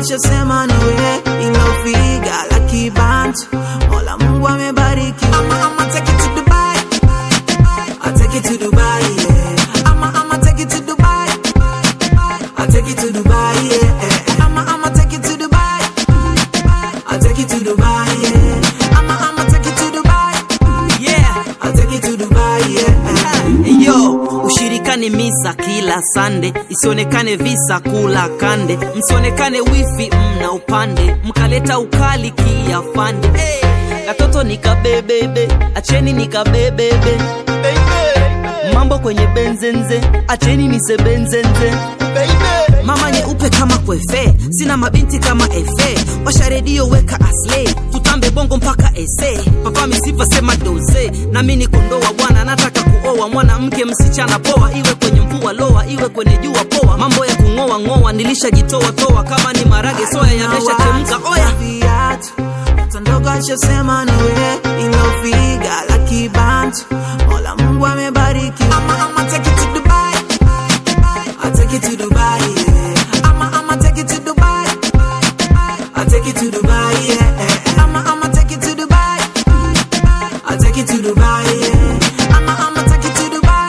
ashasema nawe ilofiga la kibantu mola mungu amebariki ama ama take it to dubai I take it to dubai yeah ama ama take it to dubai I take it to dubai yeah ama ama take it to dubai I take it to dubai yeah ama ama take it to dubai yeah I take it to dubai yeah yo ushirikane misa kila sande isionekane visa kula kande msionekane wifi mna upande mkaleta ukali kiafande hey. katoto nikabebebe acheni nikabebebe mambo kwenye benzenze acheni nisebenzenze mama nyeupe kama kwefe sina mabinti kama efe washa redio weka aslei tutambe bongo mpaka ese papa misifa sema doze nami ni kondoa bwana nataka kuoa mwanamke msichana poa iwe kwenye mvua loa iwe kwenye jua poa mambo ya kung'oa ng'oa nilishajitoa toa kama ni marage soya yameshachemka oya viatu mtoto ndogo ashasema nawe ilofiga la kibantu mola mungu amebariki ama ama take it to dubai I take it to dubai yeah ama ama take it to dubai I take it to dubai yeah ama ama take it to dubai I take it to dubai yeah ama ama take it to dubai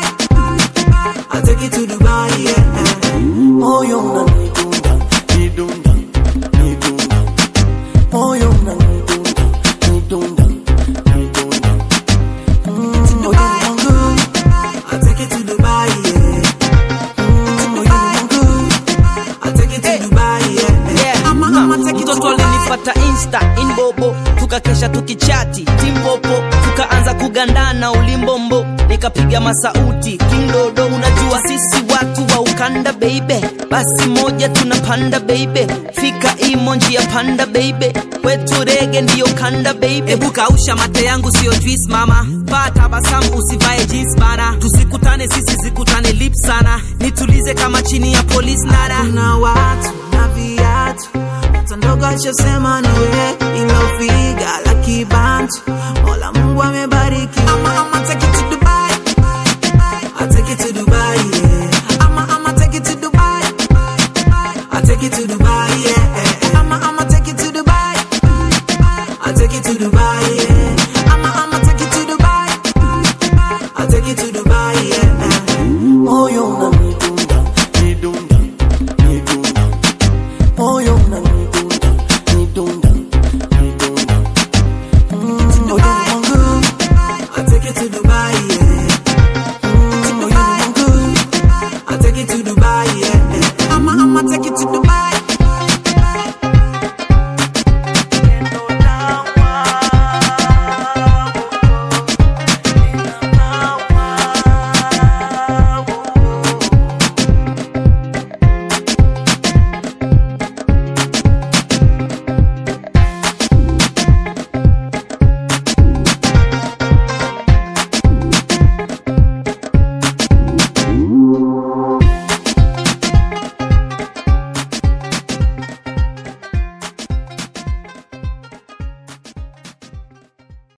I take it to dubai yeah moyo unanidunda nidunda nidunda moyo unanidunda nidunda nidunda Mm, moyo wangu I take it to Dubai, yeah. mm, moyo wangu I take it to Dubai, yeah. Yeah. I'ma, I'ma take it to mtoto Dubai. alinifata insta inbobo tukakesha tukichati timpopo tukaanza kugandana ulimbombo nikapiga masauti kindodo unajua sisi watu wa ukanda beibe basi moja tunapanda beibe fika imo njia panda beibe kwetu rege ndiyo kanda beibe ebu kausha mate yangu siyo juice mama paa tabasamu usivae jeans bana tusikutane sisi zikutane lip sana nitulize kama chini ya polisi nara Kuna watu na viatu mtoto ndogo ashasema nawe ilofiga la kibantu mola